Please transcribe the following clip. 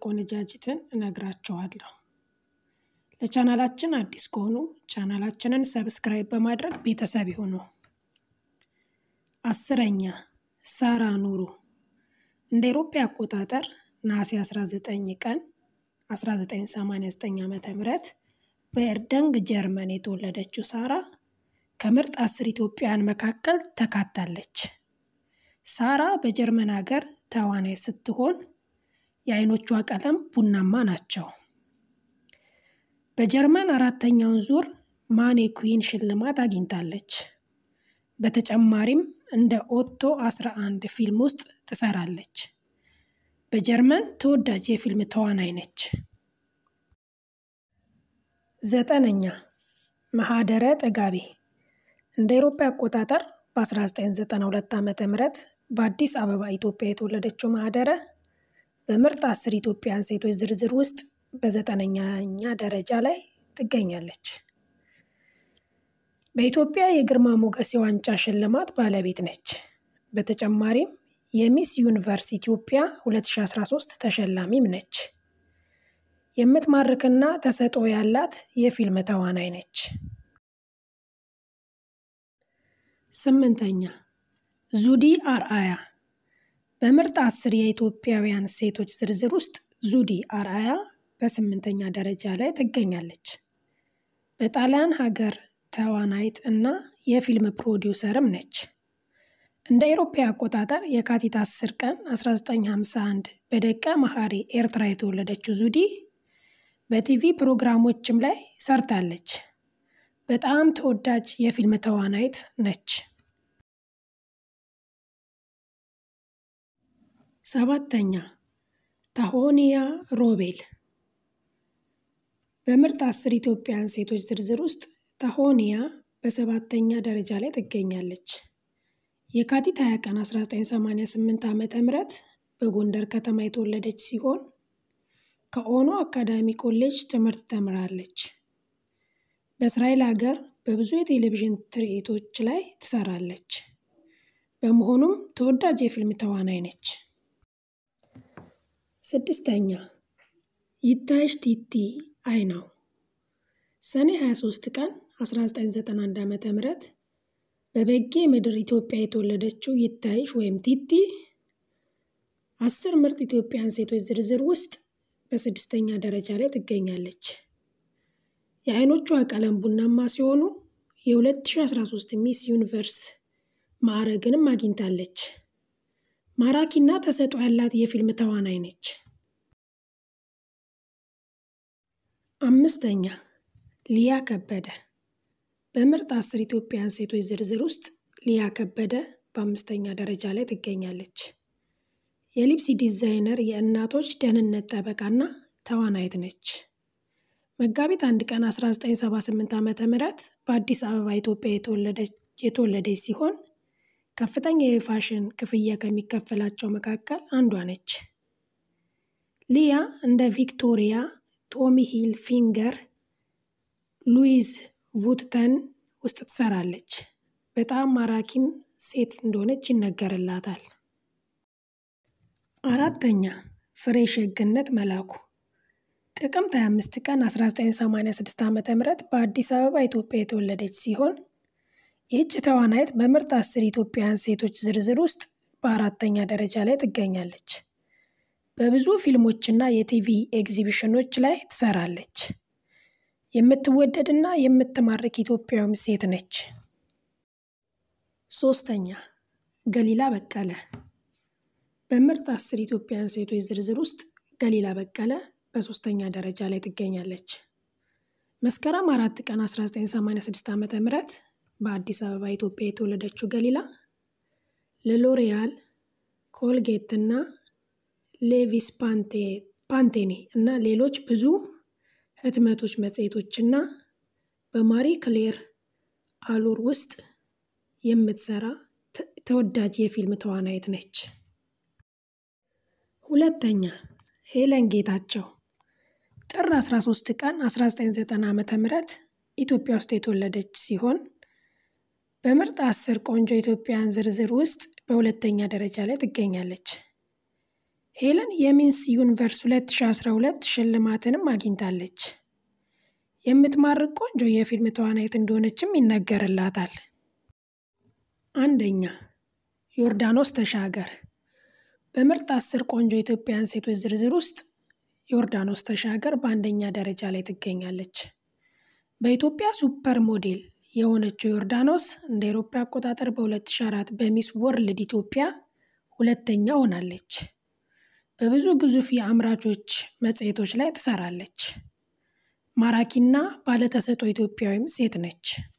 ቆነጃጅትን እነግራችኋለሁ። ለቻናላችን አዲስ ከሆኑ ቻናላችንን ሰብስክራይብ በማድረግ ቤተሰብ ይሁኑ። አስረኛ ሳራ ኑሩ እንደ አውሮፓ አቆጣጠር ነሐሴ 19 ቀን 1989 ዓመተ ምህረት በኤርደንግ ጀርመን የተወለደችው ሳራ ከምርጥ አስር ኢትዮጵያውያን መካከል ተካታለች። ሳራ በጀርመን ሀገር ተዋናይ ስትሆን የዓይኖቿ ቀለም ቡናማ ናቸው። በጀርመን አራተኛውን ዙር ማኔኩዊን ሽልማት አግኝታለች። በተጨማሪም እንደ ኦቶ 11 ፊልም ውስጥ ትሰራለች። በጀርመን ተወዳጅ የፊልም ተዋናይ ነች። ዘጠነኛ ማህደረ ጥጋቤ እንደ አውሮፓ አቆጣጠር በ1992 ዓመተ ምህረት በአዲስ አበባ ኢትዮጵያ የተወለደችው ማህደረ በምርጥ አስር ኢትዮጵያውያን ሴቶች ዝርዝር ውስጥ በዘጠነኛኛ ደረጃ ላይ ትገኛለች። በኢትዮጵያ የግርማ ሞገስ የዋንጫ ሽልማት ባለቤት ነች። በተጨማሪም የሚስ ዩኒቨርስ ኢትዮጵያ 2013 ተሸላሚም ነች። የምትማርክና ተሰጥኦ ያላት የፊልም ተዋናይ ነች። ስምንተኛ ዙዲ አርአያ በምርጥ አስር የኢትዮጵያውያን ሴቶች ዝርዝር ውስጥ ዙዲ አርአያ በስምንተኛ ደረጃ ላይ ትገኛለች። በጣሊያን ሀገር ተዋናይት እና የፊልም ፕሮዲውሰርም ነች። እንደ አውሮፓ አቆጣጠር የካቲት 10 ቀን 1951 በደቀ መሐሪ ኤርትራ የተወለደችው ዙዲ በቲቪ ፕሮግራሞችም ላይ ሰርታለች። በጣም ተወዳጅ የፊልም ተዋናይት ነች። ሰባተኛ ታሆኒያ ሮቤል በምርጥ አስር ኢትዮጵያውያን ሴቶች ዝርዝር ውስጥ ታሆኒያ በሰባተኛ ደረጃ ላይ ትገኛለች። የካቲት 20 ቀን 1988 ዓመተ ምህረት በጎንደር ከተማ የተወለደች ሲሆን ከኦኖ አካዳሚ ኮሌጅ ትምህርት ተምራለች። በእስራኤል ሀገር በብዙ የቴሌቪዥን ትርኢቶች ላይ ትሰራለች። በመሆኑም ተወዳጅ የፊልም ተዋናይ ነች። ስድስተኛ ይታይሽ ቲቲ አይናው ሰኔ 23 ቀን 1991 ዓመተ ምህረት በበጌ ምድር ኢትዮጵያ የተወለደችው ይታይሽ ወይም ቲቲ አስር ምርጥ ኢትዮጵያን ሴቶች ዝርዝር ውስጥ በስድስተኛ ደረጃ ላይ ትገኛለች። የዓይኖቿ ቀለም ቡናማ ሲሆኑ የ2013 ሚስ ዩኒቨርስ ማዕረግንም አግኝታለች። ማራኪና ተሰጥኦ ያላት የፊልም ተዋናይ ነች። አምስተኛ ሊያ ከበደ በምርጥ አስር ኢትዮጵያውያን ሴቶች ዝርዝር ውስጥ ሊያ ከበደ በአምስተኛ ደረጃ ላይ ትገኛለች። የሊፕሲ ዲዛይነር፣ የእናቶች ደህንነት ጠበቃና ተዋናይት ነች። መጋቢት አንድ ቀን 1978 ዓመተ ምህረት በአዲስ አበባ ኢትዮጵያ የተወለደች ሲሆን ከፍተኛ የፋሽን ክፍያ ከሚከፈላቸው መካከል አንዷ ነች። ሊያ እንደ ቪክቶሪያ፣ ቶሚ ሂል ፊንገር፣ ሉዊዝ vuitton ውስጥ ትሰራለች። በጣም ማራኪም ሴት እንደሆነች ይነገርላታል። አራተኛ ፍሬ ሸግነት መላኩ ጥቅምት 25 ቀን 1986 ዓ.ም በአዲስ አበባ ኢትዮጵያ የተወለደች ሲሆን ይህች ተዋናይት በምርጥ አስር ኢትዮጵያውያን ሴቶች ዝርዝር ውስጥ በአራተኛ ደረጃ ላይ ትገኛለች። በብዙ ፊልሞችና የቲቪ ኤግዚቢሽኖች ላይ ትሰራለች። የምትወደድና የምትማርክ ኢትዮጵያዊም ሴት ነች። ሶስተኛ ገሊላ በቀለ በምርጥ አስር ኢትዮጵያውያን ሴቶች ዝርዝር ውስጥ ገሊላ በቀለ በሶስተኛ ደረጃ ላይ ትገኛለች። መስከረም አራት ቀን 1986 ዓመተ ምህረት በአዲስ አበባ ኢትዮጵያ የተወለደችው ገሊላ ለሎሪያል፣ ኮልጌት እና ሌቪስ ፓንቴኔ እና ሌሎች ብዙ ህትመቶች፣ መጽሔቶችና በማሪ ክሌር አሉር ውስጥ የምትሰራ ተወዳጅ የፊልም ተዋናይት ነች። ሁለተኛ ሄለን ጌታቸው ጥር 13 ቀን 1990 ዓመተ ምህረት ኢትዮጵያ ውስጥ የተወለደች ሲሆን በምርጥ አስር ቆንጆ ኢትዮጵያውያን ዝርዝር ውስጥ በሁለተኛ ደረጃ ላይ ትገኛለች። ሄለን የሚንስ ዩኒቨርስ 2012 ሽልማትንም አግኝታለች። የምትማርክ ቆንጆ የፊልም ተዋናይት እንደሆነችም ይነገርላታል። አንደኛ ዮርዳኖስ ተሻገር በምርጥ አስር ቆንጆ ኢትዮጵያውያን ሴቶች ዝርዝር ውስጥ ዮርዳኖስ ተሻገር በአንደኛ ደረጃ ላይ ትገኛለች። በኢትዮጵያ ሱፐር ሞዴል የሆነችው ዮርዳኖስ እንደ አውሮፓ አቆጣጠር በ2004 በሚስ ወርልድ ኢትዮጵያ ሁለተኛ ሆናለች። በብዙ ግዙፍ የአምራቾች መጽሔቶች ላይ ትሰራለች። ማራኪና ባለተሰጥኦ ኢትዮጵያዊም ሴት ነች።